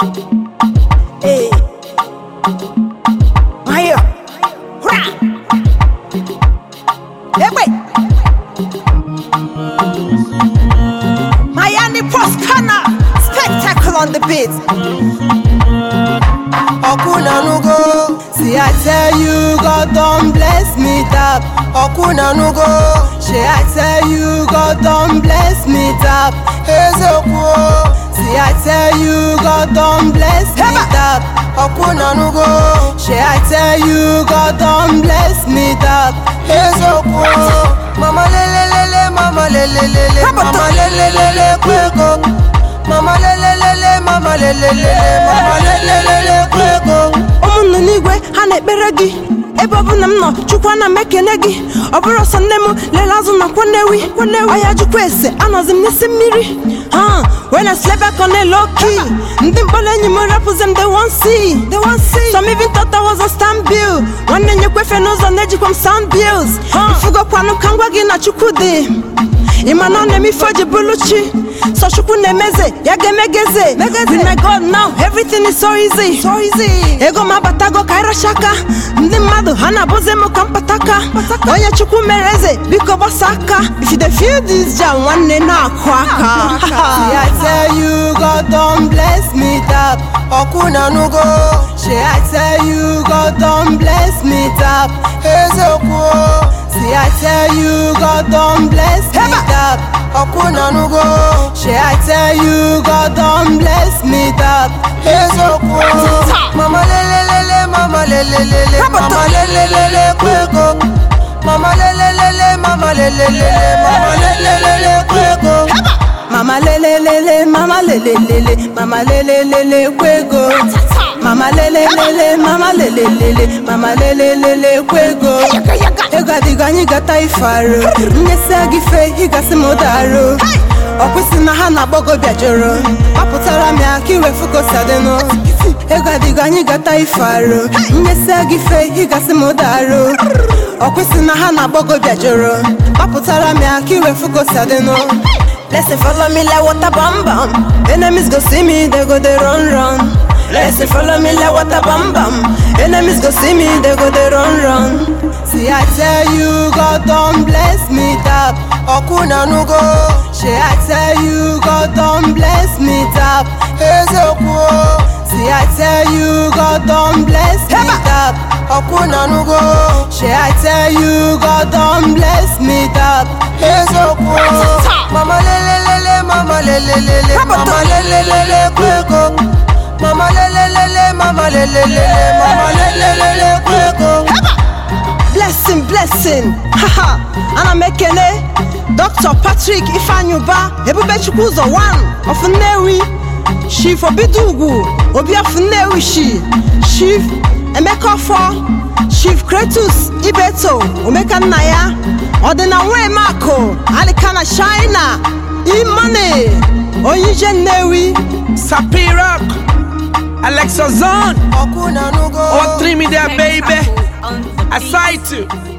Hey. Maya. Hurrah. Hey, wait. Miami Proscana. Spectacle on the beat. Okunanugo. See, I tell you, God don't bless me tap. Okunanugo. She, I tell you, God don't bless me tap. Ezekwo. See, I tell you, God don't bless me Heba. tap. Okunanugo. She, I tell you, God don't bless me tap. Ezekwo. Mama lelelele, mama lelelele, Heba. mama lelelele, kweko. Mama lelelele, mama lelelele, mama lelelele, kweko. ụmụnne n'igwe ha na-ekpere gị ebe ọbụla m nọ chukwu ana m ekene gị ọ bụrụ ọsọ nne m lele azụ na kwanewi ọya chukwu ese anọzi m n'isi mmiri ha when I slept back on a low key ndị mkpọrọ enyi m rapụzi m they won't see they won't see some even thought I was a stand bill nwanne nyekwefe n'ụzọ na-ejikwa m sound bills mfugokwanụ ka ngwa gị na chukwu dị ịma na ọ na-eme ife o ji bụrụ chi so chukwu na-emeze ya ga-emegeze with my god now everything is so easy so easy ego m abatago ka ịracha aka ndị mmadụ ha na-abụzi m ka mpataka onye chukwu mere eze biko gbasa aka if you dey feel this jam nwanne na-akụ aka See, I tell you, God don't bless me tap. Okunanugo. She, I tell you, God don't bless me tap. Ezekwo. See, I tell you, God don't bless me Heba. tap. Okunanugo. She, I tell you, God don't bless me tap. Ezekwo. Mama lelelele, mama lelelele, Heba. mama lelelele, kweko. Mama lelelele, mama lelelele, mama lelelele, kweko. mama lelelele mama lelelele mama lelelele kwego mama lelelele mama lelelele mama lelelele kwego ego adịghị anyị gata ife arụ nyesa gị fe ịgasị m ụdarụ ọkwụsị na ha na-agbago bịajụrụ gbapụtara m ya ka iwefu kosadịnụ ego adịghị anyị gata ife arụ nyesa gị fe ịgasị m ụdarụ ọkwụsị na ha na-agbago bịajụrụ gbapụtara m ya ka iwefu kosadịnụ Let's follow me like water bam bam. Enemies go see me, they go they run run. Let's follow me like water bam bam. Enemies go see me, they go they run run. See, I tell you, God don't bless me tap. Okunanugo. She, I tell you, God don't bless me tap. Ezekwo. See, I tell you, God don't bless me Heba. tap. Okunanugo. She, I tell you, God don't bless me tap. Ezekwo. Mama lelelele, mama lelelele, Heba. mama lelelele, kweko. Mama lelelele, mama lelelele, mama lelelele, kweko. Blessing, blessing. Haha. Ana m ekele Dr. Patrick Ifeanyuba Ebubechukwu ụzọ 1 of Nnewi. Chief Obidugwu Obi of Nnewi Shi. Chief Emeka Ọfọ. Chief Kretus Ibeto Omeka nna ya. Ọdịna Nwemakụ Alikana China. Imane Onyije Nnewi. Sapirock, Alexa Zone, Okunanugo. all three me there, baby. I sight you.